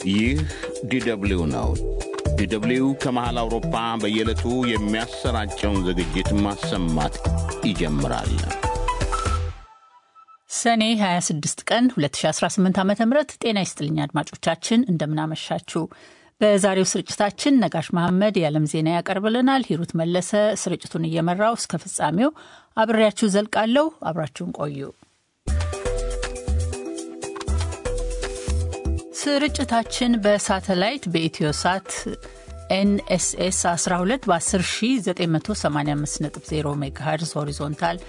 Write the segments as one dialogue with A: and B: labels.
A: ይህ ዲደብሊው ነው። ዲደብሊው ከመሃል አውሮፓ በየዕለቱ የሚያሰራጨውን ዝግጅት ማሰማት ይጀምራል።
B: ሰኔ 26 ቀን 2018 ዓ ም ጤና ይስጥልኝ አድማጮቻችን፣ እንደምናመሻችሁ። በዛሬው ስርጭታችን ነጋሽ መሐመድ የዓለም ዜና ያቀርብልናል። ሂሩት መለሰ ስርጭቱን እየመራው እስከ ፍጻሜው አብሬያችሁ ዘልቃለሁ። አብራችሁን ቆዩ። ስርጭታችን በሳተላይት በኢትዮ ሳት ኤንኤስኤስ 12 በ10985.0 ሜጋሄርዝ ሆሪዞንታል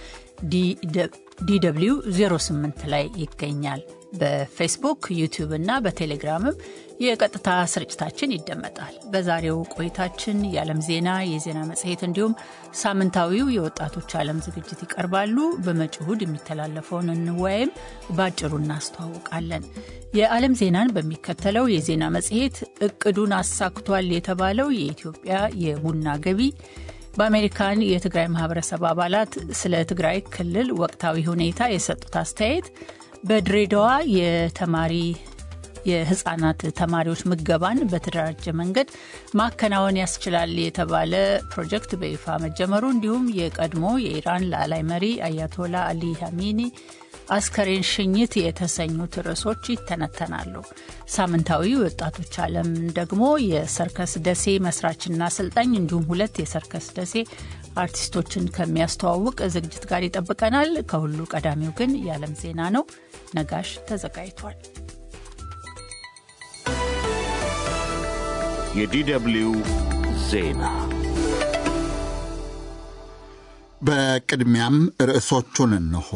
B: ዲw 08 ላይ ይገኛል። በፌስቡክ ዩቲዩብ እና በቴሌግራምም የቀጥታ ስርጭታችን ይደመጣል። በዛሬው ቆይታችን የዓለም ዜና፣ የዜና መጽሔት እንዲሁም ሳምንታዊው የወጣቶች ዓለም ዝግጅት ይቀርባሉ። በመጪው እሁድ የሚተላለፈውን እንወያይም በአጭሩ እናስተዋውቃለን። የዓለም ዜናን በሚከተለው የዜና መጽሔት እቅዱን አሳክቷል የተባለው የኢትዮጵያ የቡና ገቢ በአሜሪካን የትግራይ ማህበረሰብ አባላት ስለ ትግራይ ክልል ወቅታዊ ሁኔታ የሰጡት አስተያየት፣ በድሬዳዋ የተማሪ የህጻናት ተማሪዎች ምገባን በተደራጀ መንገድ ማከናወን ያስችላል የተባለ ፕሮጀክት በይፋ መጀመሩ፣ እንዲሁም የቀድሞ የኢራን ላዕላይ መሪ አያቶላ አሊ ሀሚኒ አስከሬን ሽኝት የተሰኙት ርዕሶች ይተነተናሉ። ሳምንታዊ ወጣቶች ዓለም ደግሞ የሰርከስ ደሴ መስራችና አሰልጣኝ እንዲሁም ሁለት የሰርከስ ደሴ አርቲስቶችን ከሚያስተዋውቅ ዝግጅት ጋር ይጠብቀናል። ከሁሉ ቀዳሚው ግን የዓለም ዜና ነው። ነጋሽ ተዘጋጅቷል።
A: የዲደብሊው ዜና
C: በቅድሚያም ርዕሶቹን እንሆ።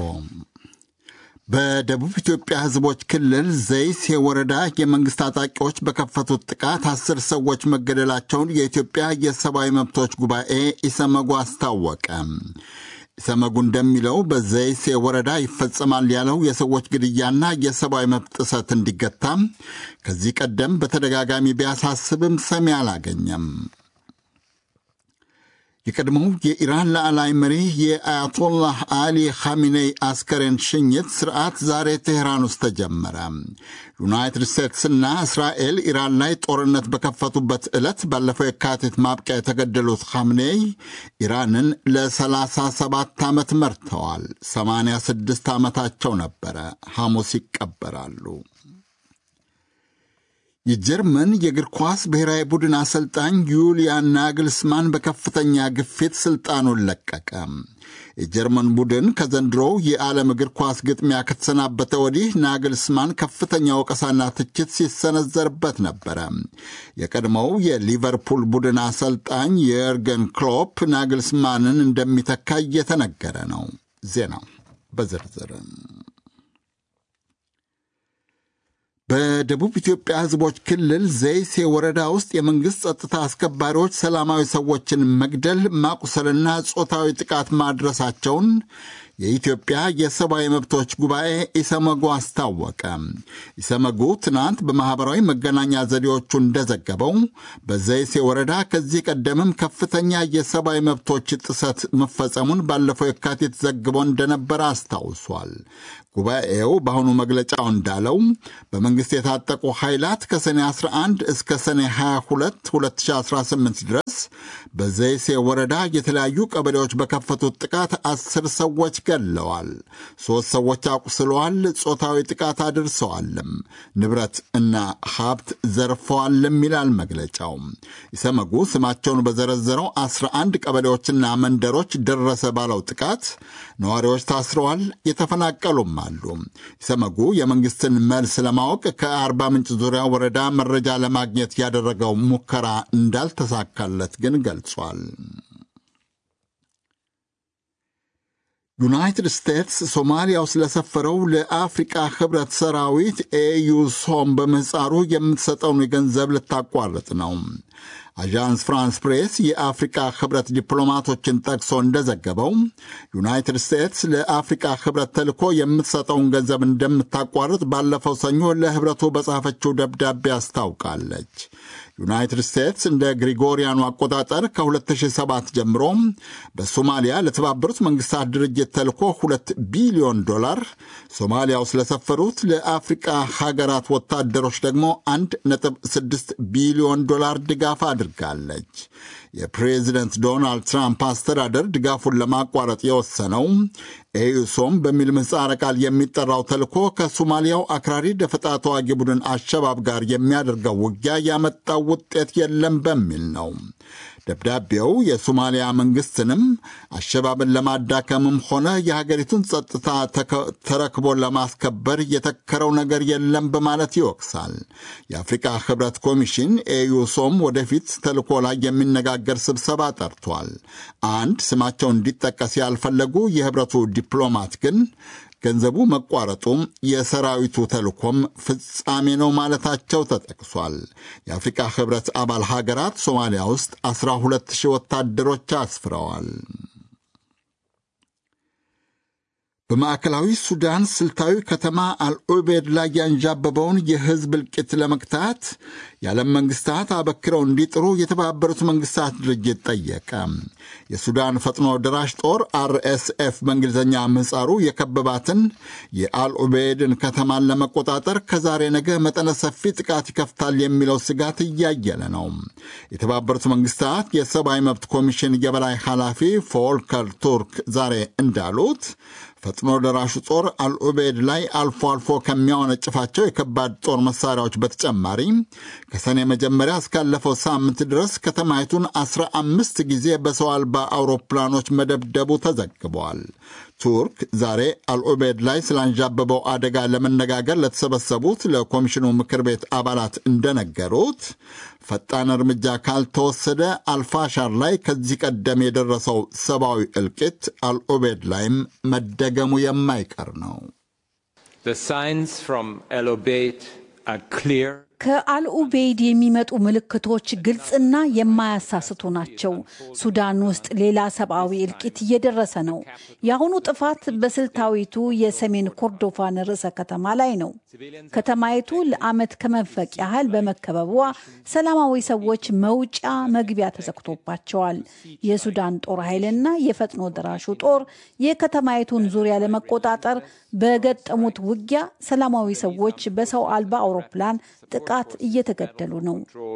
C: በደቡብ ኢትዮጵያ ሕዝቦች ክልል ዘይሴ ወረዳ የመንግሥት ታጣቂዎች በከፈቱት ጥቃት አስር ሰዎች መገደላቸውን የኢትዮጵያ የሰብአዊ መብቶች ጉባኤ ኢሰመጉ አስታወቀ። ኢሰመጉ እንደሚለው በዘይሴ ወረዳ ይፈጸማል ያለው የሰዎች ግድያና የሰብአዊ መብት ጥሰት እንዲገታ ከዚህ ቀደም በተደጋጋሚ ቢያሳስብም ሰሚ አላገኘም። የቀድሞው የኢራን ላዕላይ መሪ የአያቶላህ አሊ ኻሚኔይ አስከሬን ሽኝት ስርዓት ዛሬ ቴህራን ውስጥ ተጀመረ። ዩናይትድ ስቴትስና እስራኤል ኢራን ላይ ጦርነት በከፈቱበት ዕለት ባለፈው የካቲት ማብቂያ የተገደሉት ኻሚኔይ ኢራንን ለ37 ዓመት መርተዋል። 86 ዓመታቸው ነበረ። ሐሙስ ይቀበራሉ። የጀርመን የእግር ኳስ ብሔራዊ ቡድን አሰልጣኝ ዩሊያን ናግልስማን በከፍተኛ ግፊት ስልጣኑን ለቀቀ። የጀርመን ቡድን ከዘንድሮው የዓለም እግር ኳስ ግጥሚያ ከተሰናበተ ወዲህ ናግልስማን ከፍተኛ ወቀሳና ትችት ሲሰነዘርበት ነበረ። የቀድሞው የሊቨርፑል ቡድን አሰልጣኝ የርገን ክሎፕ ናግልስማንን እንደሚተካ እየተነገረ ነው። ዜናው በዝርዝር በደቡብ ኢትዮጵያ ሕዝቦች ክልል ዘይሴ ወረዳ ውስጥ የመንግሥት ጸጥታ አስከባሪዎች ሰላማዊ ሰዎችን መግደል፣ ማቁሰልና ጾታዊ ጥቃት ማድረሳቸውን የኢትዮጵያ የሰብአዊ መብቶች ጉባኤ ኢሰመጉ አስታወቀ። ኢሰመጉ ትናንት በማኅበራዊ መገናኛ ዘዴዎቹ እንደዘገበው በዘይሴ ወረዳ ከዚህ ቀደምም ከፍተኛ የሰብአዊ መብቶች ጥሰት መፈጸሙን ባለፈው የካቲት ዘግቦ እንደነበረ አስታውሷል። ጉባኤው በአሁኑ መግለጫው እንዳለው በመንግሥት የታጠቁ ኃይላት ከሰኔ 11 እስከ ሰኔ 22 2018 ድረስ በዘይሴ ወረዳ የተለያዩ ቀበሌዎች በከፈቱት ጥቃት አስር ሰዎች ገድለዋል፣ ሦስት ሰዎች አቁስለዋል፣ ጾታዊ ጥቃት አድርሰዋልም፣ ንብረት እና ሀብት ዘርፈዋልም ይላል መግለጫው። ኢሰመጉ ስማቸውን በዘረዘረው 11 ቀበሌዎችና መንደሮች ደረሰ ባለው ጥቃት ነዋሪዎች ታስረዋል፣ የተፈናቀሉም አሉ። ኢሰመጉ የመንግስትን መልስ ለማወቅ ከአርባ ምንጭ ዙሪያ ወረዳ መረጃ ለማግኘት ያደረገው ሙከራ እንዳልተሳካለት ግን ገልጿል። ዩናይትድ ስቴትስ ሶማሊያ ውስጥ ለሰፈረው ለአፍሪቃ ህብረት ሰራዊት ኤዩሶም በምህፃሩ የምትሰጠውን ገንዘብ ልታቋርጥ ነው። አዣንስ ፍራንስ ፕሬስ የአፍሪቃ ህብረት ዲፕሎማቶችን ጠቅሶ እንደዘገበው ዩናይትድ ስቴትስ ለአፍሪቃ ህብረት ተልኮ የምትሰጠውን ገንዘብ እንደምታቋርጥ ባለፈው ሰኞ ለህብረቱ በጻፈችው ደብዳቤ አስታውቃለች። ዩናይትድ ስቴትስ እንደ ግሪጎሪያኑ አቆጣጠር ከ2007 ጀምሮ በሶማሊያ ለተባበሩት መንግስታት ድርጅት ተልኮ 2 ቢሊዮን ዶላር፣ ሶማሊያ ውስጥ ለሰፈሩት ለአፍሪቃ ሀገራት ወታደሮች ደግሞ 1.6 ቢሊዮን ዶላር ድጋፍ አድርጋለች። የፕሬዚደንት ዶናልድ ትራምፕ አስተዳደር ድጋፉን ለማቋረጥ የወሰነው ኤዩሶም በሚል ምህጻረ ቃል የሚጠራው ተልኮ ከሶማሊያው አክራሪ ደፈጣ ተዋጊ ቡድን አሸባብ ጋር የሚያደርገው ውጊያ ያመጣው ውጤት የለም በሚል ነው። ደብዳቤው የሶማሊያ መንግስትንም አሸባብን ለማዳከምም ሆነ የሀገሪቱን ጸጥታ ተረክቦ ለማስከበር የተከረው ነገር የለም በማለት ይወቅሳል። የአፍሪካ ህብረት ኮሚሽን ኤዩሶም ወደፊት ተልኮ ላይ የሚነጋገር ስብሰባ ጠርቷል። አንድ ስማቸው እንዲጠቀስ ያልፈለጉ የህብረቱ ዲፕሎማት ግን ገንዘቡ መቋረጡም የሰራዊቱ ተልኮም ፍጻሜ ነው ማለታቸው ተጠቅሷል። የአፍሪካ ህብረት አባል ሀገራት ሶማሊያ ውስጥ 12 ሺህ ወታደሮች አስፍረዋል። በማዕከላዊ ሱዳን ስልታዊ ከተማ አልዑቤድ ላይ ያንዣበበውን የህዝብ እልቂት ለመግታት የዓለም መንግስታት አበክረው እንዲጥሩ የተባበሩት መንግስታት ድርጅት ጠየቀ። የሱዳን ፈጥኖ ደራሽ ጦር አርኤስኤፍ በእንግሊዝኛ ምህጻሩ የከበባትን የአልዑቤድን ከተማን ለመቆጣጠር ከዛሬ ነገ መጠነ ሰፊ ጥቃት ይከፍታል የሚለው ስጋት እያየለ ነው። የተባበሩት መንግስታት የሰብአዊ መብት ኮሚሽን የበላይ ኃላፊ ፎልከር ቱርክ ዛሬ እንዳሉት ፈጥኖ ደራሹ ጦር አልዑቤድ ላይ አልፎ አልፎ ከሚያወነጭፋቸው የከባድ ጦር መሳሪያዎች በተጨማሪ ከሰኔ መጀመሪያ እስካለፈው ሳምንት ድረስ ከተማይቱን አስራ አምስት ጊዜ በሰው አልባ አውሮፕላኖች መደብደቡ ተዘግበዋል። ቱርክ ዛሬ አልዑቤድ ላይ ስላንዣበበው አደጋ ለመነጋገር ለተሰበሰቡት ለኮሚሽኑ ምክር ቤት አባላት እንደነገሩት ፈጣን እርምጃ ካልተወሰደ አልፋሻር ላይ ከዚህ ቀደም የደረሰው ሰብአዊ እልቂት አልዑቤድ ላይም መደገሙ የማይቀር ነው።
D: ከአልኡቤይድ የሚመጡ ምልክቶች ግልጽና የማያሳስቱ ናቸው። ሱዳን ውስጥ ሌላ ሰብአዊ እልቂት እየደረሰ ነው። የአሁኑ ጥፋት በስልታዊቱ የሰሜን ኮርዶፋን ርዕሰ ከተማ ላይ ነው። ከተማይቱ ለዓመት ከመንፈቅ ያህል በመከበቧ ሰላማዊ ሰዎች መውጫ መግቢያ ተዘግቶባቸዋል። የሱዳን ጦር ኃይልና የፈጥኖ ደራሹ ጦር የከተማይቱን ዙሪያ ለመቆጣጠር በገጠሙት ውጊያ ሰላማዊ ሰዎች በሰው አልባ አውሮፕላን ጥቃት እየተገደሉ ነው።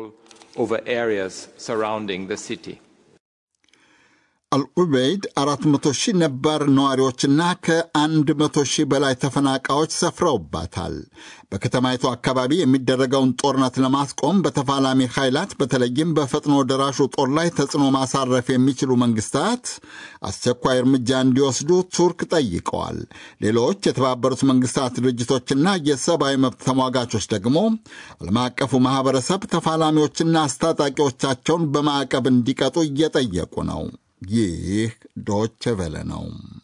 C: አልዑበይድ 400 ሺህ ነባር ነዋሪዎችና ከ100 ሺህ በላይ ተፈናቃዮች ሰፍረውባታል። በከተማይቱ አካባቢ የሚደረገውን ጦርነት ለማስቆም በተፋላሚ ኃይላት በተለይም በፈጥኖ ደራሹ ጦር ላይ ተጽዕኖ ማሳረፍ የሚችሉ መንግስታት አስቸኳይ እርምጃ እንዲወስዱ ቱርክ ጠይቀዋል። ሌሎች የተባበሩት መንግስታት ድርጅቶችና የሰብአዊ መብት ተሟጋቾች ደግሞ ዓለም አቀፉ ማኅበረሰብ ተፋላሚዎችና አስታጣቂዎቻቸውን በማዕቀብ እንዲቀጡ እየጠየቁ ነው። ይህ ዶች ቬለ ነው።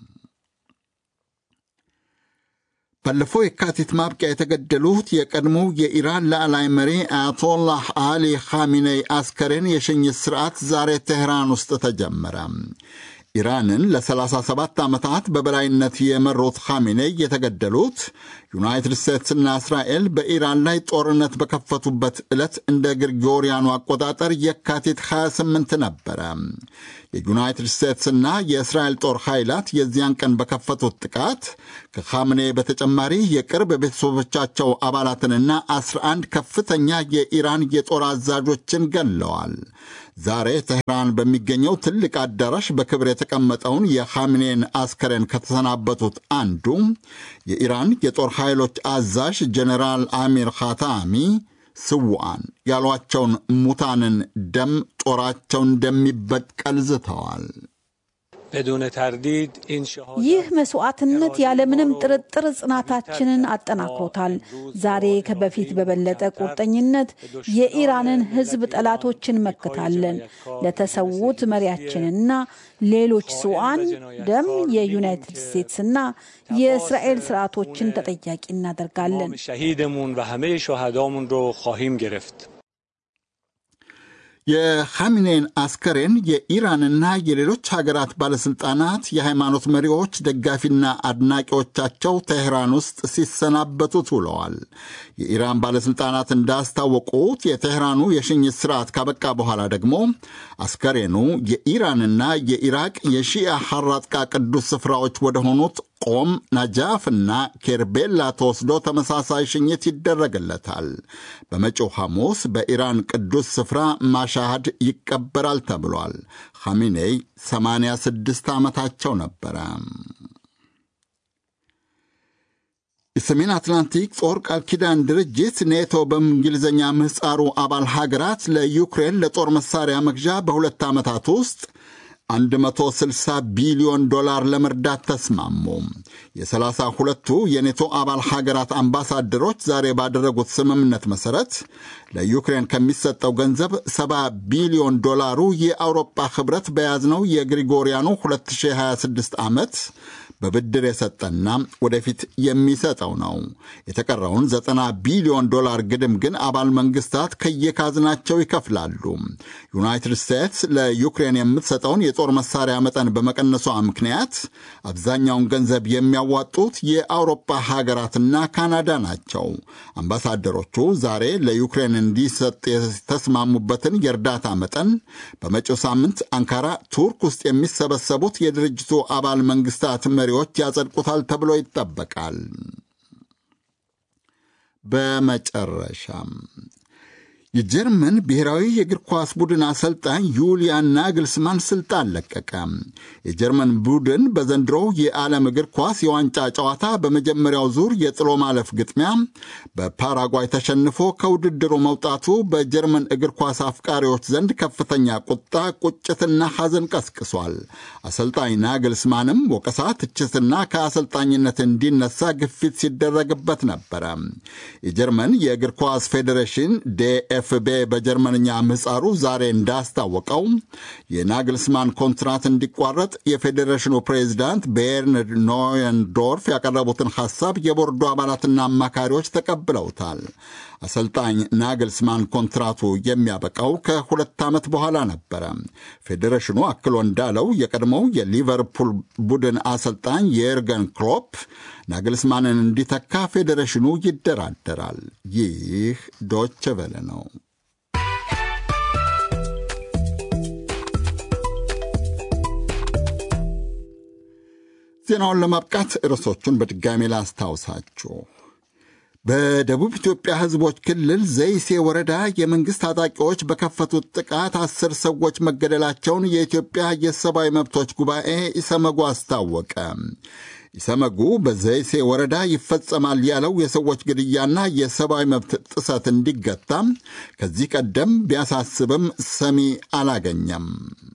C: ባለፈው የካቲት ማብቂያ የተገደሉት የቀድሞው የኢራን ላዕላይ መሪ አያቶላህ አሊ ኻሚኔይ አስከሬን የሽኝት ሥርዓት ዛሬ ቴህራን ውስጥ ተጀመረ። ኢራንን ለ37 ዓመታት በበላይነት የመሩት ኻሜኔይ የተገደሉት ዩናይትድ ስቴትስና እስራኤል በኢራን ላይ ጦርነት በከፈቱበት ዕለት እንደ ግሪጎሪያኑ አቆጣጠር የካቲት 28 ነበረ። የዩናይትድ ስቴትስና የእስራኤል ጦር ኃይላት የዚያን ቀን በከፈቱት ጥቃት ከኻሜኔ በተጨማሪ የቅርብ ቤተሰቦቻቸው አባላትንና 11 ከፍተኛ የኢራን የጦር አዛዦችን ገለዋል። ዛሬ ተህራን በሚገኘው ትልቅ አዳራሽ በክብር የተቀመጠውን የኻሜኔን አስከሬን ከተሰናበቱት አንዱ የኢራን የጦር ኃይሎች አዛዥ ጀኔራል አሚር ኻታሚ ስውዓን ያሏቸውን ሙታንን ደም ጦራቸው እንደሚበቀል ዝተዋል።
D: ይህ መስዋዕትነት ያለምንም ጥርጥር ጽናታችንን አጠናክሮታል። ዛሬ ከበፊት በበለጠ ቁርጠኝነት የኢራንን ሕዝብ ጠላቶችን መክታለን። ለተሰዉት መሪያችንና ሌሎች ስውዓን ደም የዩናይትድ ስቴትስና የእስራኤል ስርዓቶችን ተጠያቂ እናደርጋለን።
C: የኻሚኔን አስከሬን የኢራንና የሌሎች ሀገራት ባለሥልጣናት፣ የሃይማኖት መሪዎች፣ ደጋፊና አድናቂዎቻቸው ቴህራን ውስጥ ሲሰናበቱት ውለዋል። የኢራን ባለሥልጣናት እንዳስታወቁት የቴህራኑ የሽኝት ስርዓት ካበቃ በኋላ ደግሞ አስከሬኑ የኢራንና የኢራቅ የሺአ ሐራጥቃ ቅዱስ ስፍራዎች ወደሆኑት ቆም፣ ናጃፍና ኬርቤላ ተወስዶ ተመሳሳይ ሽኝት ይደረግለታል። በመጪው ሐሙስ በኢራን ቅዱስ ስፍራ ማሻሃድ ይቀበራል ተብሏል። ኻሚኔይ 86 ዓመታቸው ነበረ። የሰሜን አትላንቲክ ጦር ቃል ኪዳን ድርጅት ኔቶ በእንግሊዝኛ ምህፃሩ አባል ሀገራት ለዩክሬን ለጦር መሳሪያ መግዣ በሁለት ዓመታት ውስጥ 160 ቢሊዮን ዶላር ለመርዳት ተስማሙ። የሰላሳ ሁለቱ የኔቶ አባል ሀገራት አምባሳደሮች ዛሬ ባደረጉት ስምምነት መሠረት ለዩክሬን ከሚሰጠው ገንዘብ 70 ቢሊዮን ዶላሩ የአውሮፓ ኅብረት በያዝነው የግሪጎሪያኑ 2026 ዓመት በብድር የሰጠና ወደፊት የሚሰጠው ነው። የተቀረውን 90 ቢሊዮን ዶላር ግድም ግን አባል መንግስታት ከየካዝናቸው ይከፍላሉ። ዩናይትድ ስቴትስ ለዩክሬን የምትሰጠውን የጦር መሳሪያ መጠን በመቀነሷ ምክንያት አብዛኛውን ገንዘብ የሚያዋጡት የአውሮፓ ሀገራትና ካናዳ ናቸው። አምባሳደሮቹ ዛሬ ለዩክሬን እንዲሰጥ የተስማሙበትን የእርዳታ መጠን በመጪው ሳምንት አንካራ ቱርክ ውስጥ የሚሰበሰቡት የድርጅቱ አባል መንግስታት መሪዎች ያጸድቁታል ተብሎ ይጠበቃል። በመጨረሻም የጀርመን ብሔራዊ የእግር ኳስ ቡድን አሰልጣኝ ዩሊያን ናግልስማን ስልጣን ለቀቀ። የጀርመን ቡድን በዘንድሮው የዓለም እግር ኳስ የዋንጫ ጨዋታ በመጀመሪያው ዙር የጥሎ ማለፍ ግጥሚያ በፓራጓይ ተሸንፎ ከውድድሩ መውጣቱ በጀርመን እግር ኳስ አፍቃሪዎች ዘንድ ከፍተኛ ቁጣ፣ ቁጭትና ሐዘን ቀስቅሷል። አሰልጣኝ ናግልስማንም ወቀሳ፣ ትችትና ከአሰልጣኝነት እንዲነሳ ግፊት ሲደረግበት ነበረ። የጀርመን የእግር ኳስ ፌዴሬሽን ዴኤፍቤ በጀርመንኛ ምህፃሩ ዛሬ እንዳስታወቀው የናግልስማን ኮንትራት እንዲቋረጥ የፌዴሬሽኑ ፕሬዚዳንት ቤርንድ ኖየንዶርፍ ያቀረቡትን ሐሳብ የቦርዱ አባላትና አማካሪዎች ተቀብለውታል። አሰልጣኝ ናግልስማን ኮንትራቱ የሚያበቃው ከሁለት ዓመት በኋላ ነበረ። ፌዴሬሽኑ አክሎ እንዳለው የቀድሞው የሊቨርፑል ቡድን አሰልጣኝ የኤርገን ክሎፕ ናግልስማንን እንዲተካ ፌዴሬሽኑ ይደራደራል። ይህ ዶች ቬለ ነው። ዜናውን ለማብቃት ርዕሶቹን በድጋሜ ላስታውሳችሁ። በደቡብ ኢትዮጵያ ሕዝቦች ክልል ዘይሴ ወረዳ የመንግሥት ታጣቂዎች በከፈቱት ጥቃት አስር ሰዎች መገደላቸውን የኢትዮጵያ የሰብአዊ መብቶች ጉባኤ ኢሰመጉ አስታወቀ። ኢሰመጉ በዘይሴ ወረዳ ይፈጸማል ያለው የሰዎች ግድያና የሰብአዊ መብት ጥሰት እንዲገታ ከዚህ ቀደም ቢያሳስብም ሰሚ አላገኘም።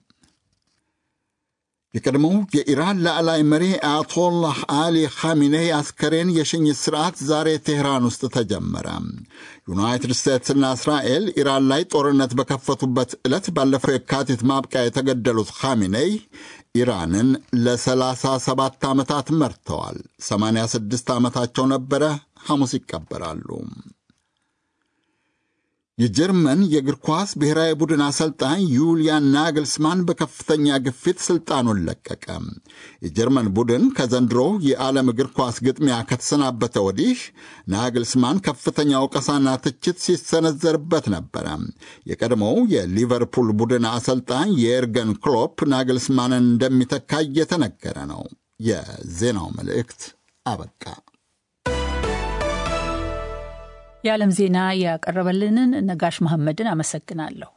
C: የቀድሞው የኢራን ላዕላይ መሪ አያቶላህ አሊ ኻሚኔይ አስከሬን የሽኝት ሥርዓት ዛሬ ቴህራን ውስጥ ተጀመረ። ዩናይትድ ስቴትስና እስራኤል ኢራን ላይ ጦርነት በከፈቱበት ዕለት ባለፈው የካቲት ማብቂያ የተገደሉት ኻሚኔይ ኢራንን ለ37 ዓመታት መርተዋል። 86 ዓመታቸው ነበረ። ሐሙስ ይቀበራሉ። የጀርመን የእግር ኳስ ብሔራዊ ቡድን አሰልጣኝ ዩሊያን ናግልስማን በከፍተኛ ግፊት ስልጣኑን ለቀቀ። የጀርመን ቡድን ከዘንድሮ የዓለም እግር ኳስ ግጥሚያ ከተሰናበተ ወዲህ ናግልስማን ከፍተኛ ወቀሳና ትችት ሲሰነዘርበት ነበረ። የቀድሞው የሊቨርፑል ቡድን አሰልጣኝ የኤርገን ክሎፕ ናግልስማንን እንደሚተካ እየተነገረ ነው። የዜናው መልእክት አበቃ።
B: የዓለም ዜና ያቀረበልንን ነጋሽ መሐመድን አመሰግናለሁ።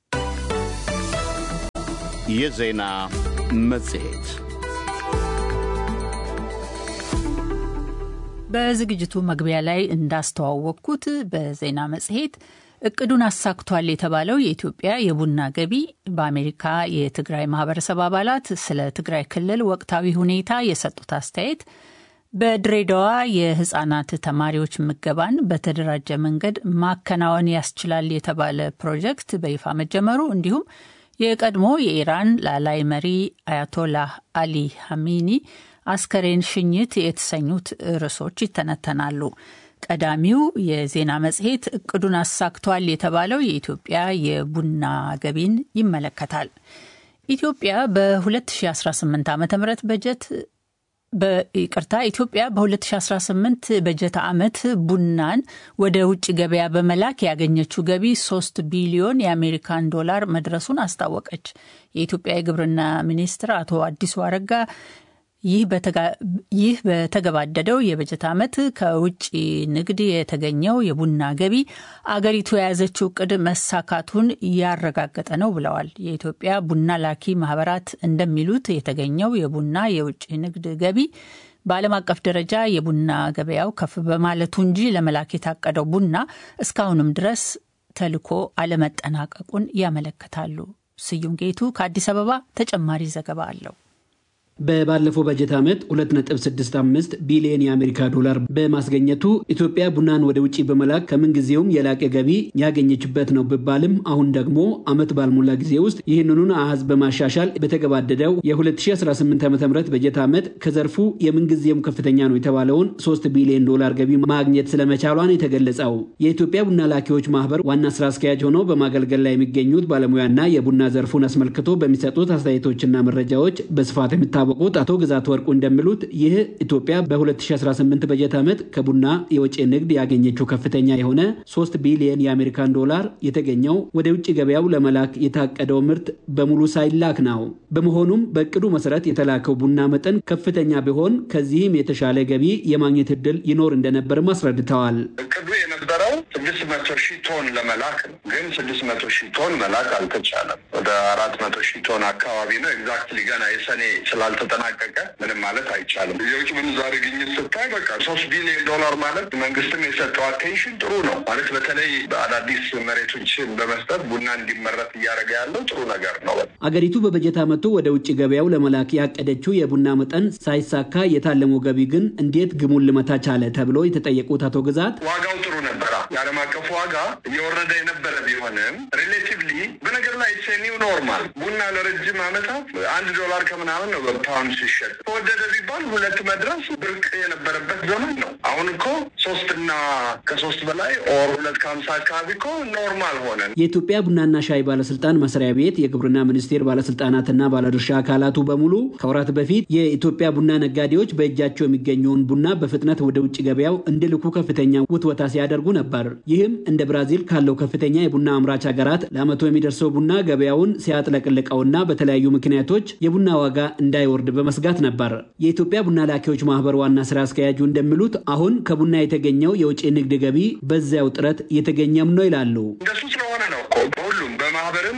A: የዜና መጽሔት
B: በዝግጅቱ መግቢያ ላይ እንዳስተዋወቅኩት በዜና መጽሔት እቅዱን አሳክቷል የተባለው የኢትዮጵያ የቡና ገቢ በአሜሪካ የትግራይ ማህበረሰብ አባላት ስለ ትግራይ ክልል ወቅታዊ ሁኔታ የሰጡት አስተያየት በድሬዳዋ የህጻናት ተማሪዎች ምገባን በተደራጀ መንገድ ማከናወን ያስችላል የተባለ ፕሮጀክት በይፋ መጀመሩ እንዲሁም የቀድሞ የኢራን ላላይ መሪ አያቶላህ አሊ ሀሚኒ አስከሬን ሽኝት የተሰኙት ርዕሶች ይተነተናሉ። ቀዳሚው የዜና መጽሔት እቅዱን አሳክቷል የተባለው የኢትዮጵያ የቡና ገቢን ይመለከታል። ኢትዮጵያ በ2018 ዓ ም በጀት በይቅርታ ኢትዮጵያ በ2018 በጀት ዓመት ቡናን ወደ ውጭ ገበያ በመላክ ያገኘችው ገቢ 3 ቢሊዮን የአሜሪካን ዶላር መድረሱን አስታወቀች። የኢትዮጵያ የግብርና ሚኒስትር አቶ አዲሱ አረጋ ይህ በተገባደደው የበጀት ዓመት ከውጭ ንግድ የተገኘው የቡና ገቢ አገሪቱ የያዘችው እቅድ መሳካቱን ያረጋገጠ ነው ብለዋል። የኢትዮጵያ ቡና ላኪ ማህበራት እንደሚሉት የተገኘው የቡና የውጭ ንግድ ገቢ በዓለም አቀፍ ደረጃ የቡና ገበያው ከፍ በማለቱ እንጂ ለመላክ የታቀደው ቡና እስካሁንም ድረስ ተልኮ አለመጠናቀቁን ያመለክታሉ። ስዩም ጌቱ ከአዲስ አበባ ተጨማሪ ዘገባ አለው።
E: በባለፈው በጀት ዓመት 2.65 ቢሊዮን የአሜሪካ ዶላር በማስገኘቱ ኢትዮጵያ ቡናን ወደ ውጭ በመላክ ከምንጊዜውም የላቀ ገቢ ያገኘችበት ነው ቢባልም አሁን ደግሞ ዓመት ባልሞላ ጊዜ ውስጥ ይህንኑን አሃዝ በማሻሻል በተገባደደው የ2018 ዓ ም በጀት ዓመት ከዘርፉ የምንጊዜውም ከፍተኛ ነው የተባለውን 3 ቢሊዮን ዶላር ገቢ ማግኘት ስለመቻሏን የተገለጸው የኢትዮጵያ ቡና ላኪዎች ማህበር ዋና ስራ አስኪያጅ ሆነው በማገልገል ላይ የሚገኙት ባለሙያና የቡና ዘርፉን አስመልክቶ በሚሰጡት አስተያየቶችና መረጃዎች በስፋት የሚታ ቁት አቶ ግዛት ወርቁ እንደሚሉት ይህ ኢትዮጵያ በ2018 በጀት ዓመት ከቡና የውጭ ንግድ ያገኘችው ከፍተኛ የሆነ 3 ቢሊየን የአሜሪካን ዶላር የተገኘው ወደ ውጭ ገበያው ለመላክ የታቀደው ምርት በሙሉ ሳይላክ ነው። በመሆኑም በእቅዱ መሰረት የተላከው ቡና መጠን ከፍተኛ ቢሆን ከዚህም የተሻለ ገቢ የማግኘት እድል ይኖር እንደነበርም አስረድተዋል።
F: እቅዱ የነበረው ስድስት መቶ ሺህ ቶን ለመላክ ነው። ግን ስድስት መቶ ሺህ ቶን መላክ አልተቻለም። ወደ አራት መቶ ሺህ ቶን አካባቢ ነው። ኤግዛክትሊ ገና የሰኔ ስላል ተጠናቀቀ ምንም ማለት አይቻልም። የውጭ ምንዛሬ ግኝት ስታይ በቃ ሶስት ቢሊዮን ዶላር ማለት መንግስትም የሰጠው አቴንሽን ጥሩ ነው ማለት በተለይ አዳዲስ መሬቶችን በመስጠት ቡና እንዲመረት እያደረገ ያለው ጥሩ ነገር ነው።
E: አገሪቱ በበጀት ዓመቱ ወደ ውጭ ገበያው ለመላክ ያቀደችው የቡና መጠን ሳይሳካ የታለመው ገቢ ግን እንዴት ግሙን ልመታ ቻለ ተብሎ የተጠየቁት አቶ ግዛት
F: ዋጋው ጥሩ ነበራ። የዓለም አቀፍ ዋጋ እየወረደ የነበረ ቢሆንም ሪሌቲቭሊ በነገር ላይ ኒው ኖርማል ቡና ለረጅም ዓመታት አንድ ዶላር ከምናምን ነው ፓውንድ ሲሸጥ ተወደደ ቢባል ሁለት መድረስ ብርቅ የነበረበት ዘመን ነው። አሁን እኮ ሶስትና ከሶስት በላይ ኦር ሁለት ከሀምሳ አካባቢ እኮ ኖርማል ሆነ።
E: የኢትዮጵያ ቡናና ሻይ ባለስልጣን መስሪያ ቤት የግብርና ሚኒስቴር ባለስልጣናትና ባለድርሻ አካላቱ በሙሉ ከወራት በፊት የኢትዮጵያ ቡና ነጋዴዎች በእጃቸው የሚገኘውን ቡና በፍጥነት ወደ ውጭ ገበያው እንዲልኩ ከፍተኛ ውትወታ ሲያደርጉ ነበር። ይህም እንደ ብራዚል ካለው ከፍተኛ የቡና አምራች ሀገራት ለአመቱ የሚደርሰው ቡና ገበያውን ሲያጥለቅልቀውና በተለያዩ ምክንያቶች የቡና ዋጋ እንዳይወርድ በመስጋት ነበር። የኢትዮጵያ ቡና ላኪዎች ማህበር ዋና ስራ አስኪያጁ እንደሚሉት አሁን ከቡና የተገኘው የውጭ ንግድ ገቢ በዚያው ጥረት እየተገኘም ነው ይላሉ።
F: እንደሱ ስለሆነ ነው እኮ በሁሉም በማህበርም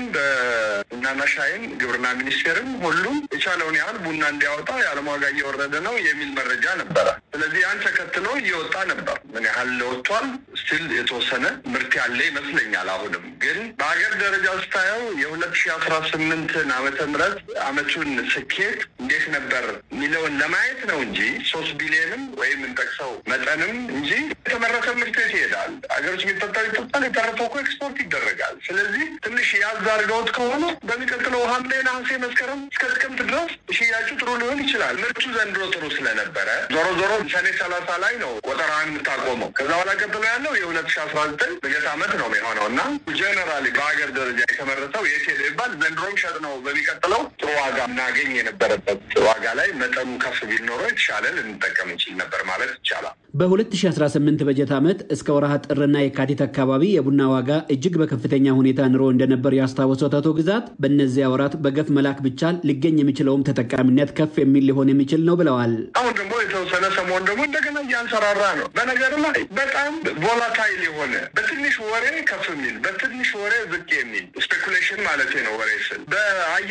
F: በቡናና ሻይም ግብርና ሚኒስቴርም ሁሉም የቻለውን ያህል ቡና እንዲያወጣ የዓለም ዋጋ እየወረደ ነው የሚል መረጃ ነበረ። ስለዚህ ያን ተከትሎ እየወጣ ነበር። ምን ያህል ወጥቷል? ስቲል የተወሰነ ምርት ያለ ይመስለኛል። አሁንም ግን በሀገር ደረጃ ስታየው የሁለት ሺህ አስራ ስምንትን ዓመተ ምህረት አመቱን ስኬት እንዴት ነበር የሚለውን ለማየት ነው እንጂ ሶስት ቢሊዮንም ወይም እንጠቅሰው መጠንም እንጂ የተመረተ ምርት የት ይሄዳል? ሀገር ውስጥ የሚጠጣው ይጠጣል፣ የተረፈው እኮ ኤክስፖርት ይደረጋል። ስለዚህ ትንሽ ያዝ አድርገውት ከሆነ በሚቀጥለው ሐምሌ፣ ነሐሴ፣ መስከረም እስከ ጥቅምት ድረስ ሽያጩ ጥሩ ሊሆን ይችላል። ምርቱ ዘንድሮ ጥሩ ስለነበረ ዞሮ ዞሮ ሰኔ ሰላሳ ላይ ነው ቆጠራን የምታቆመው። ከዛ በኋላ ቀጥሎ ያለው የሁለት ሺ አስራ ዘጠኝ በጀት ዓመት ነው የሚሆነው እና ጀነራሊ በሀገር ደረጃ የተመረተው የት ሄደ ይባል ዘንድሮም ሸጥ ነው በሚቀጥለው ጥሩ ዋጋ እናገኝ የነበረበት ዋጋ ላይ መጠኑ ከፍ ቢል ኖሮ የተሻለ ልንጠቀም እንችል ነበር ማለት ይቻላል።
E: በ2018 በጀት ዓመት እስከ ወርሃ ጥርና የካቲት አካባቢ የቡና ዋጋ እጅግ በከፍተኛ ሁኔታ ንሮ እንደነበር ያስታወሱት አቶ ግዛት በእነዚያ ወራት በገፍ መላክ ብቻል ሊገኝ የሚችለውም ተጠቃሚነት ከፍ የሚል ሊሆን የሚችል ነው ብለዋል።
F: አሁን ደግሞ የተወሰነ ሰሞን ደግሞ እንደገና እያንሰራራ ነው። በነገር ላይ በጣም ቮላታይል የሆነ በትንሽ ወሬ ከፍ የሚል በትንሽ ወሬ ዝቅ የሚል ስፔኩሌሽን ማለት ነው ወሬ ስል በአየር